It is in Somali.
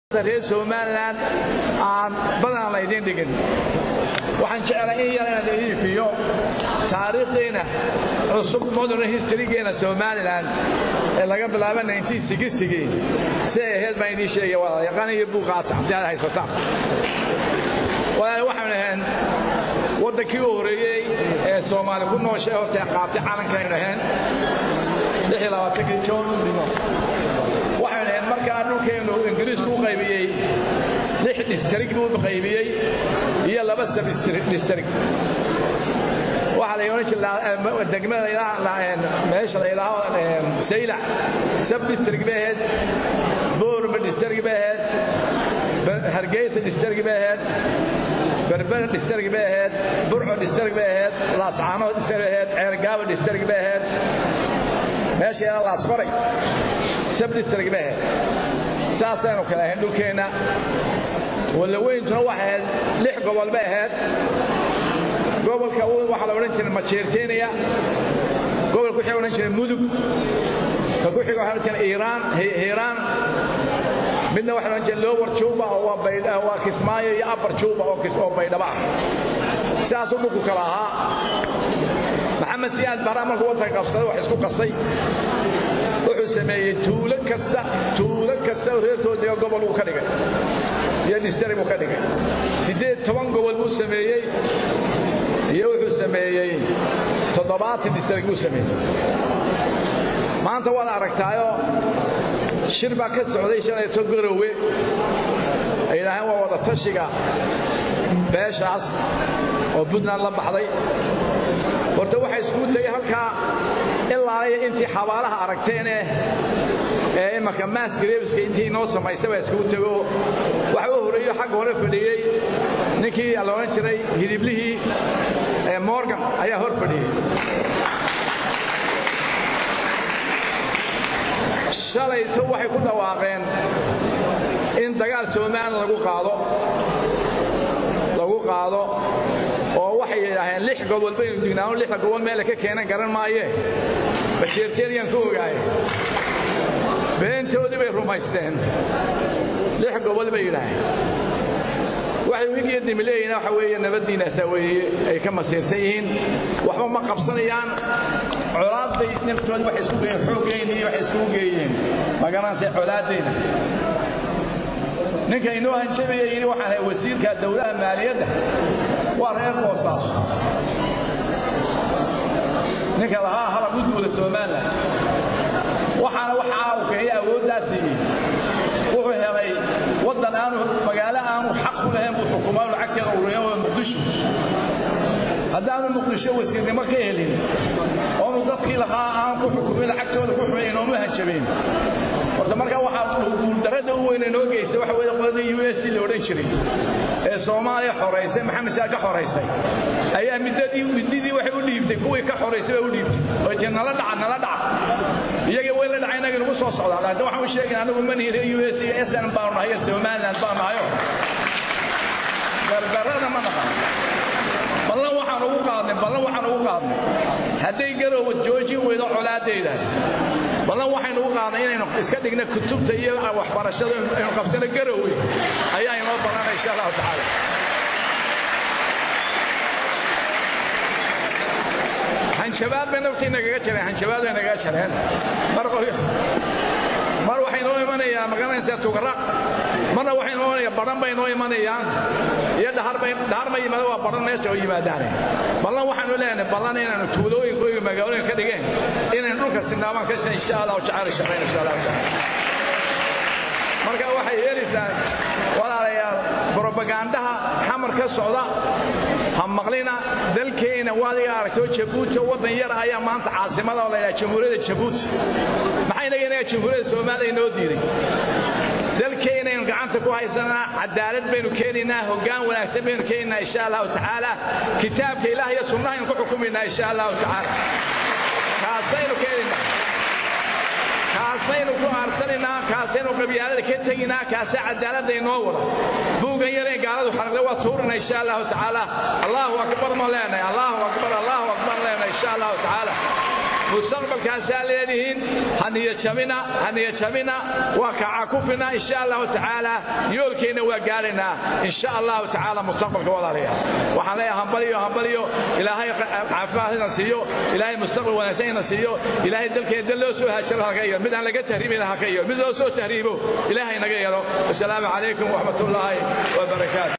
reer somalilan aan badanaan la idiin dhigin waxaan jeclay in yar inaan iifiyo taariikhdeena cusub modern historygeena somalilan ee laga bilaabo gii si ay ahayd baan idiin sheegaya walaal yaqaan iyo buuqaata haddii aad haysataan walaal waxaan ahayn waddankii u horreeyey ee soomaali ku nooshay horta qaabtay calankaynu ahayn jon waxaynu ahayn markaa dhulkeennu ingiriisku u qaybiyey lix dhistrig buu qaybiyey iyo laba sabdistrig waxaa la odhan jira degmada meesha la ilaaho saylac sabdistrig bay ahayd boorba dhistrig bay ahayd hargeysa dhistrig bay ahayd berbera dhistrig bay ahayd burco dhistrig bay ahayd laascaanood dhistrig bay ahayd ceergaaba dhistrig bay ahayd meesha ilaa laasqoray sabdistrig bay ahayd saasaynu kala ahayn dhulkeenna wallaweyntuna waxay ahayd lix gobol bay ahayd gobolka waxaa la odhan jiray majeerteenaya gobolka wixii odhan jiray mudug ka ku xiga waxaa odhan jiray iiraan hiiraan midna waxaa odhan jiray lower juba oo waa kismaayo iyo upper juba oo baydhaba ah sidaasuu dhulku kala ahaa maxamed siyaad barra markuu waddanka qabsaday wax isku qasay wuxuu sameeyey tuulo kasta tuulo kasta oo reerkoodiga gobol uu ka dhigay iyo distari buu ka dhigay siddeed toban gobol buu sameeyey iyo wuxuu sameeyey toddobaatan distrig buu sameeyey maanta waad aragtaayoo shir baa ka socday shalayto garowe ay yidhaaheen waa wada tashiga beeshaas oo puntland la baxday horta waxay iskugu tegey halkaa ilaaliya intii xabaalaha aragteenee ee imanka maas gareebiska intii inoo samaysay baa iskugu tego waxa u horreeyo xagga hore fadhiyey ninkii la odhan jiray hidiblihii ee morgan ayaa hor fadhiyey shalayto waxay ku dhawaaqeen in dagaal somalilan lagu qaado lagu qaado oo waxay yidhaaheen lix gobol baynu dignaano lixda gobol meele ka keenan garan maayee basheerteediyaan ku ogaaye beentoodii bay rumaysteen lix gobol bay yidhaaheen waxay wigiyo dimileeyina waxa weeye nabaddiinaasaa weeye ay ka masiirsan yihiin waxba ma qabsanayaan colaad bay naftoodi waxay isku geeyeen xooggeynii waxay iskugu geeyeen magaranaysa colaaddeyna ninka inoo hanjabaya yidhi waxaan ahay wasiirka dowlaha maaliyadda waa reer boosaaso ninka lahaa halab u duula somalilan waxaana waxaa uu keenay awooddaa siiyey wuxuu helay waddan aanu magaalo aanu xaq ku lahayn buu xukumaa lacagteeda ururiyan waa muqdisho haddaanu muqdisho wasiirnimo ka helin oonu dadkii lahaa aan ku xukumin lacagtooda ku xumin inoonu hanjabeen horta markaa waxaa guuldarrada u weyne noo geystay waxa weeye qoladii u s la odhan jiray ee soomaaliya xoraysay maxamed saa ka xoraysay ayaa middadii middidii waxay u dhiibtay kuwii ka xoraysay baa u dhiibtay oo jee nala dhaca nala dhaca iyaga way la dhacay inaga nagu soo socdaa hadda waxaan u sheegay anagu manihire u s iyo sn baanu nahay iyo somaliland baanu nahayo gardarrada ma naqan ballan waxaan ugu qaadnay ballan waxaan ugu qaadnay hadday garoowa joojin weydo colaadeydaas ballan waxaynu ugu qaadnay inaynu iska dhigna kutubta iyo waxbarashada aynu qabsano garoowe ayaa inoo ballanay insha allahu tacaala hanjabaad bay naftii nagaga jareen hanjabaad bay nagaga jareen mar waxay noo imanayaa magaranaysaa tugaraq marna waxay noo imanayaan baran bay noo imanayaan iyo dhahar ma yimaado waa baran meesha oo yimaadaane ballan waxaanu leenahay ballan inaanu tuulooyinka iyo magaalooyinka ka dhigeen inaynu dhulka sinaabaan ka shan insha allahu tacaala shaqayn insha allahu tacaala marka waxay yeelaysaa walaalayaal brobagandaha xamar ka socda ha maqlina dalkeenna waadiga aragtoo jabuuti waddan yar ayaa maanta caasimada oo la yidhaha jamhuuriyadda jabuuti maxay naga inaga jamhuuriyadda soomaaliya inoo diiday dalkeennaynu gacanta ku haysanaa cadaalad baynu keenaynaa hoggaan wanaagsan baynu keenaynaa insha allahu tacaala kitaabka ilaah iyo sunnahaynu ku xukumaynaa insha allahu tacaala kaasaynu keenaynaa kaasaynu ku aarsanaynaa kaasaynu qabyaalada ka tegaynaa kaasa cadaaladda inoo wada buugan yareen gaaladu xaraqda waa tuurina insha allahu tacaala allahu akbar ma leenahay allahu akbar allahu akbar leenahay insha allahu tacaala mustaqbalkaasaa leedihiin haniyajabina haniyajabina waa kacakufina insha allahu tacaala yoolkeenna waa gaaraynaa insha allahu tacaala mustaqbalka walaalayaal waxaan leeyahay hambaliyo hambaliyo ilaahay caafimaad ina siiyo ilaahay mustaqbal wanaagsan ina siiyo ilaahay dalkeena dal loo soo haajaro haka yeelo mid aan laga tahriibin haka yeelo mid loo soo tahriibo ilaahay naga yeelo assalaamu calaykum waraxmat ullaahi wabarakaatu